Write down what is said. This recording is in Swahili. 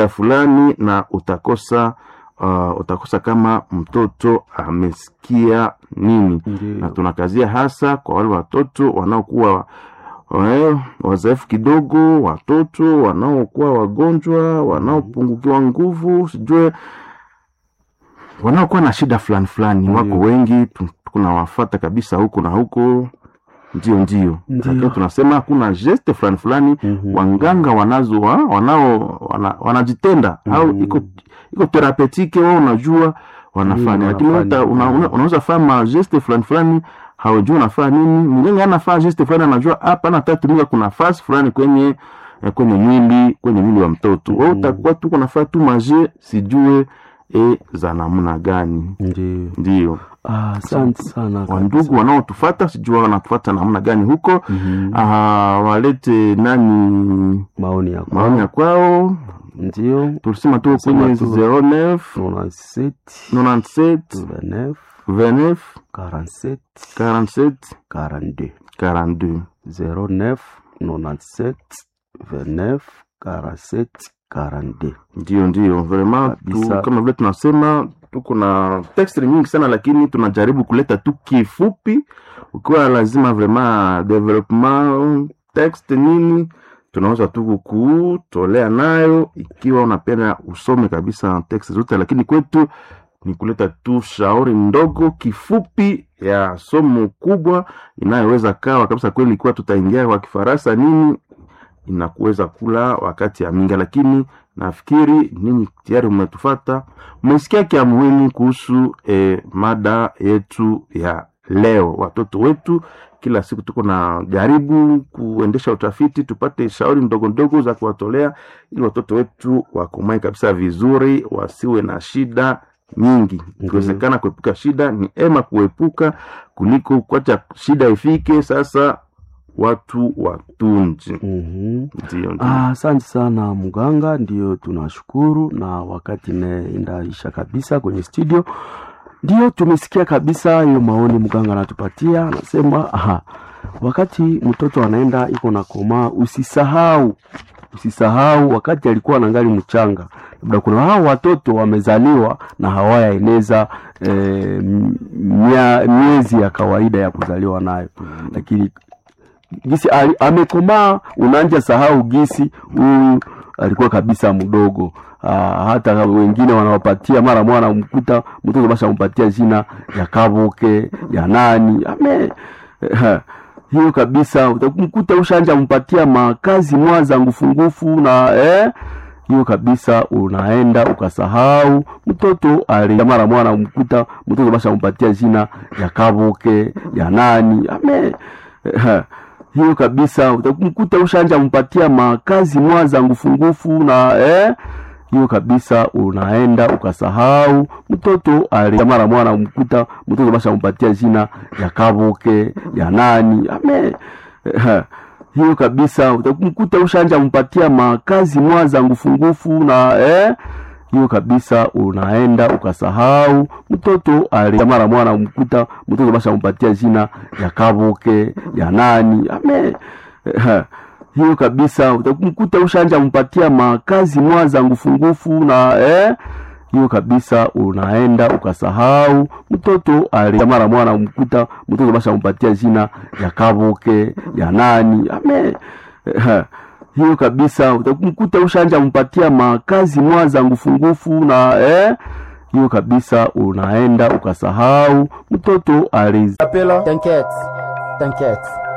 fulani na utakosa uh, utakosa kama mtoto amesikia nini na Ndio. tunakazia hasa kwa wale watoto wanaokuwa eh, wazoefu kidogo, watoto wanaokuwa wagonjwa, wanaopungukiwa nguvu, sijue wanaokuwa na shida fulani fulani, wako Ndio. wengi, tu- tunawafata kabisa huku na huku, ndio ndio, Ndio. lakini tunasema kuna geste fulani fulani Mhm. wanganga wanazo wa- wanao wana, wanajitenda au Mhm. iko iko therapeutique wao unajua wanafanya Ndio, lakini wanafanya. uta- una- una- unaweza fanya geste fulani fulani haujui unafanya nini mganga anafanya geste fulani anajua hapa natatumika kuna fasi fulani kwenye eh, kwenye mwili kwenye mwili wa mtoto wewe Mhm. utakuwa tu kunafanya tu maje sijue e za namna gani Ndio. ndio Ah, Asante sana wandugu wanaotufata sijua wanatufata namna gani huko Mhm. ah, walete nani maoni yako maoni ya kwao ndio tulisema tu Tusema kwenye tu. 09 97 97 29 29 47 47 42 42 09 97 29 47 42 ndio ndio vraiment tu, Kabisa. kama vile tunasema tuko na text nyingi sana lakini tunajaribu kuleta tu kifupi ukiwa lazima vraiment development text nini tunaweza tu kukutolea nayo ikiwa unapenda usome kabisa text zote lakini kwetu ni kuleta tu shauri ndogo kifupi ya somo kubwa inayoweza kawa kabisa kweli ikiwa tutaingia kwa kifaransa nini inakuweza kula wakati ya mingi lakini nafikiri ninyi tayari mmetufata mmesikia kia muhimu kuhusu eh, mada yetu ya leo watoto wetu kila siku tuko na jaribu kuendesha utafiti tupate shauri ndogo ndogo za kuwatolea ili watoto wetu wakomae kabisa vizuri wasiwe na shida nyingi ikiwezekana kuepuka shida ni ema kuepuka kuliko kuacha shida ifike sasa watu watunji Mhm. ndio ndio Ah, Asante sana mganga, ndio tunashukuru, na wakati inaisha kabisa kwenye studio, ndio tumesikia kabisa hiyo maoni mganga anatupatia, anasema aha, wakati mtoto anaenda iko na komaa, usisahau usisahau wakati alikuwa anangali mchanga, labda kuna hao watoto wamezaliwa na hawayaeneza eh, mia- miezi ya kawaida ya kuzaliwa nayo, lakini gisi ali, amekomaa unaanja sahau gisi huyu alikuwa kabisa mdogo. Aa, hata wengine wanawapatia mara mwana mkuta mtoto basha mpatia jina ya Kabuke ya nani ame hiyo kabisa utamkuta ushanja mpatia makazi mwaza ngufungufu na eh, hiyo kabisa unaenda ukasahau mtoto ali mara mwana mkuta mtoto basha mpatia jina ya Kabuke ya nani ame hiyo kabisa utamkuta ushanja mpatia makazi mwaza ngufungufu na eh, hiyo kabisa unaenda ukasahau mtoto ali mara mwana mkuta mtoto basha mpatia jina ya Kabuke ya nani ame hiyo kabisa utamkuta ushanja mpatia makazi mwaza ngufungufu na eh, hiyo kabisa unaenda ukasahau mtoto ali mara mwana mkuta mtoto basha mpatia jina ya Kabuke ya nani ame hiyo kabisa utamkuta ushanja mpatia makazi mwaza ngufungufu na eh, hiyo kabisa unaenda ukasahau mtoto ali mara mwana mkuta mtoto basha mpatia jina ya Kabuke ya nani ame hiyo kabisa utamkuta ushanja mpatia makazi mwaza ngufungufu na eh, hiyo kabisa unaenda ukasahau mtoto ali T'inquiète, t'inquiète.